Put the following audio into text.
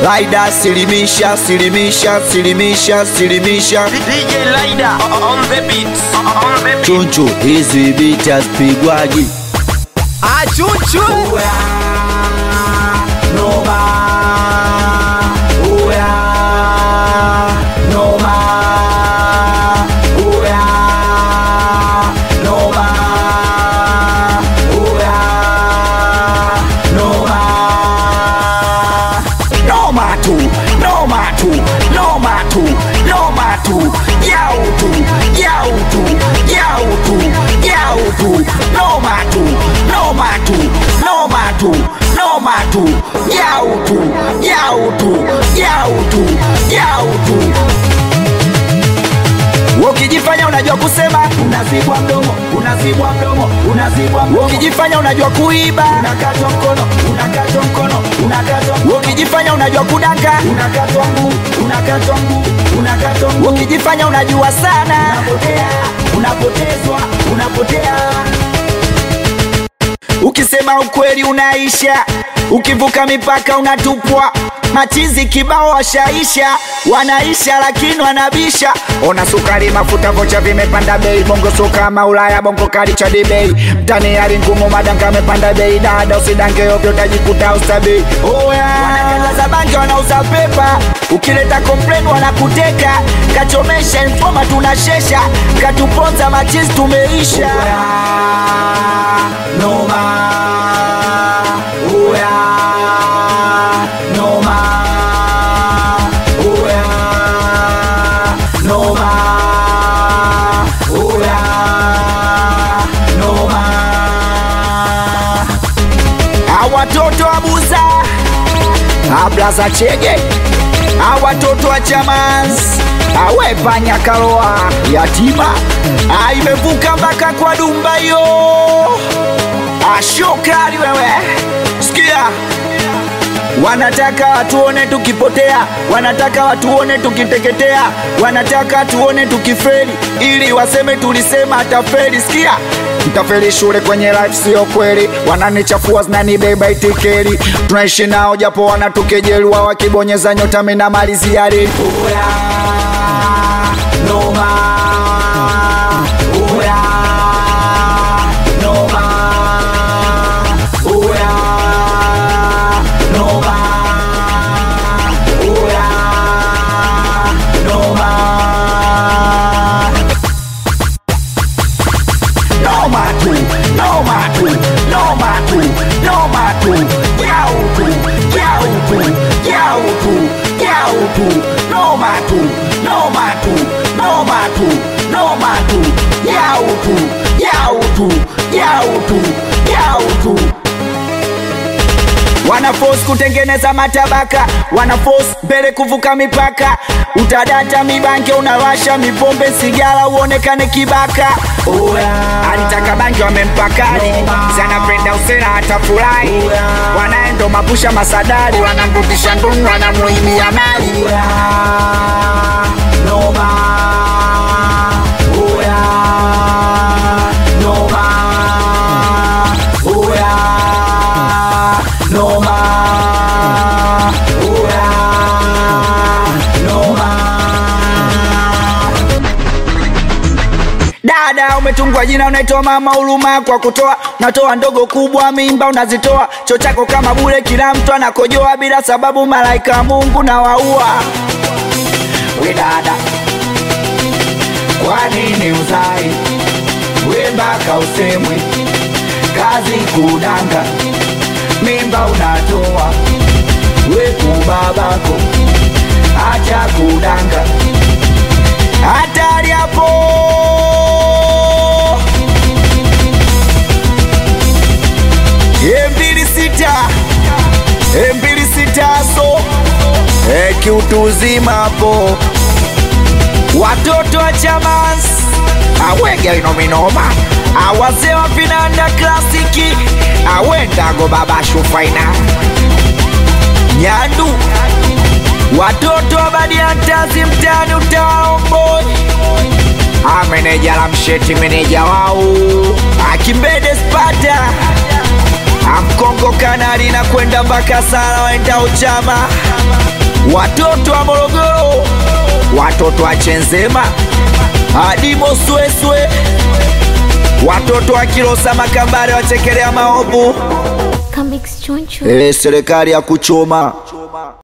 Laida silimisha silimisha silimisha silimisha DJ Lida on the beat. On the beat. chunchu hizi bicha spigwaji Achuchu Noma tu, noma tu, noma tu, noma tu, yau tu, yau tu, yau tu, yau tu, noma tu, noma tu, noma tu, noma tu, yau tu, yau tu, yau tu, yau tu. Ukijifanya unajua kusema unazibwa mdomo, unazibwa mdomo, unazibwa mdomo. Ukijifanya unajua kuiba unakatwa mkono, unakatwa mkono, unakatwa mkono. Ukijifanya unajua kudanga unakatwa mguu, unakatwa mguu, unakatwa mguu. Ukijifanya unajua sana unapotea, unapotezwa, unapotea. Ukisema ukweli unaisha, ukivuka mipaka unatupwa. Machizi kibao washaisha, wanaisha lakini wanabisha. Ona sukari, mafuta, vocha vimepanda bei. Bongo so kama Ulaya, bongo kali cha bei. Mtani hali ngumu, madanga amepanda bei. Dada usidange ovyo, utajikuta ustabei. Oya, wanakataza bangi, wanauza pepa. Ukileta complain wanakuteka, kachomesha informa, tunashesha, katuponza machizi, tumeisha. Noma, oya, noma, oya, noma, oya, noma. Awatoto abuza, ablaza chege, awatoto wa chamans, awepanya kaloa yatima, aimevuka mpaka kwa dumba yo ashokali wewe, sikia Wanataka watuone tukipotea, wanataka watuone tukiteketea, wanataka tuone tukifeli, ili waseme tulisema atafeli. Sikia, mtafeli shule kwenye life, sio kweli. Wananichafua zinanibeba itikeri, tunaishi nao japo wanatukejeli, wao wakibonyeza nyota, mina malizia reli. Oya, noma, oya, noma, oya, noma, oya, noma. Noma tu, noma tu, noma tu, noma tu, yau tu, yau tu, yau tu, yau tu, noma tu, noma tu, noma tu, noma tu, yau tu, yau tu, yau tu, yau tu. Wanaforce kutengeneza matabaka, wanaforce mbele kuvuka mipaka. Utadata mibanke, unawasha mipombe, sigara uonekane kibaka. Alitaka bangi wamempakali, zanapenda usera hata furahi. Wanaendo mapusha masadari, wanamrudisha ndungu, wanamuimia mali. Noma, oya, noma, oya, noma, oya, noma. Dada umetungwa jina unaitwa mama huruma kwa kutoa, unatoa ndogo kubwa mimba unazitoa, cho chako kama bure, kila mtu anakojoa bila sababu, malaika wa Mungu na waua. We dada, kwa nini uzai? We mpaka usemwe, kazi kudanga, mimba unatoa, we kubabako, acha kudanga hatari hapo. mbili sita mbili sita so e, kiutu uzima hapo, watoto wa chamans awege inominoma awazee wa vinanda klasiki awendago baba shufaina nyandu watoto wa badiantazi mtani utawaomboi ameneja la msheti meneja wao akimbede spata amkongo kanali na kwenda mpaka sala waenda uchama watoto wa morogoro watoto wa chenzema adimo sweswe watoto wa kilosa makambare wachekelea maovu Come chunchu. e, serikali ya kuchoma